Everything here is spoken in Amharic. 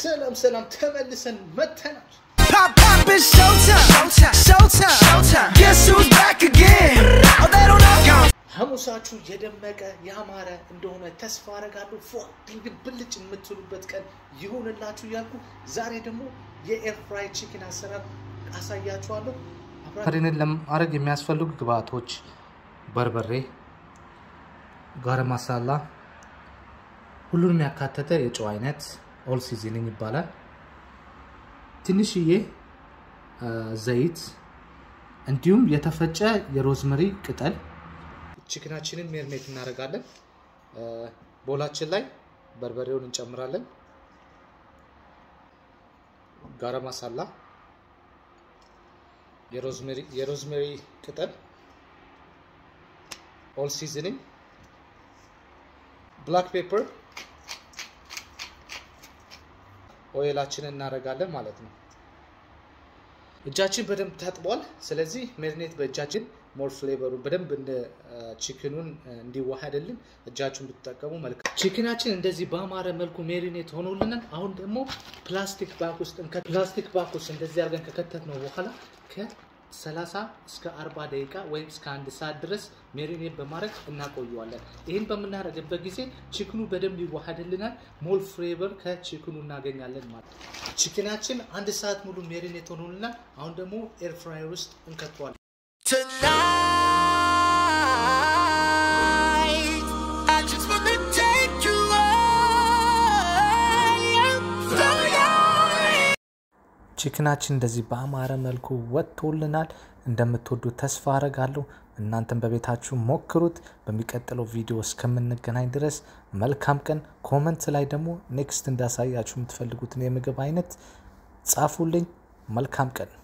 ሰላም ሰላም፣ ተመልሰን መተናል። Pop, pop, it's showtime. Showtime. Showtime. Showtime. Guess who's back again? Oh, they don't know. ሐሙሳችሁ የደመቀ ያማረ እንደሆነ ተስፋ አረጋለሁ። ፏ ድንግል ብልጭ የምትሉበት ቀን ይሆንላችሁ እያልኩ ዛሬ ደግሞ የኤር ፍራይ ቺክን አሰራር አሳያችኋለሁ። አብራ ፍሪንን ለማድረግ የሚያስፈልጉ ግብአቶች በርበሬ፣ ጋረም ማሳላ፣ ሁሉንም ያካተተ የጨው አይነት ኦል ሲዝኒንግ ይባላል። ትንሽዬ አ፣ ዘይት እንዲሁም የተፈጨ የሮዝመሪ ቅጠል። ቺክናችንን ሜርኔት እናደርጋለን። አ፣ ቦላችን ላይ በርበሬውን እንጨምራለን። ጋረም ማሳላ የሮዝሜሪ የሮዝሜሪ ቅጠል ኦል ሲዝኒንግ ብላክ ፔፐር ኦይላችንን እናደርጋለን ማለት ነው። እጃችን በደንብ ታጥቧል። ስለዚህ ሜሪኔት በእጃችን ሞር ፍሌቨሩ በደንብ እንደ ቺክኑን እንዲዋሃድልን እጃችሁን ብትጠቀሙ መልካም። ቺክናችን እንደዚህ በአማረ መልኩ ሜሪኔት ሆኖልናል። አሁን ደግሞ ፕላስቲክ ባክ ውስጥ እንከ- ፕላስቲክ ባክ ውስጥ እንደዚህ አድርገን ከከተት ነው በኋላ ከ30 እስከ 40 ደቂቃ ወይም እስከ አንድ ሰዓት ድረስ ሜሪኔት በማድረግ እናቆየዋለን። ይህን በምናደርግበት ጊዜ ቺክኑ በደንብ ይዋሃድልናል። ሞል ፍሌቨር ከቺክኑ እናገኛለን ማለት ነው። ቺክናችን አንድ ሰዓት ሙሉ ሜሪኔት ሆኖልናል። አሁን ደግሞ ኤር ፍራየር ውስጥ እንከተዋለን። Tonight, I just wanna take you higher, higher. ቺክናችን እንደዚህ በአማረ መልኩ ወጥቶልናል። እንደምትወዱት ተስፋ አረጋለሁ። እናንተም በቤታችሁ ሞክሩት። በሚቀጥለው ቪዲዮ እስከምንገናኝ ድረስ መልካም ቀን። ኮመንት ላይ ደግሞ ኔክስት እንዳሳያችሁ የምትፈልጉትን የምግብ አይነት ጻፉልኝ። መልካም ቀን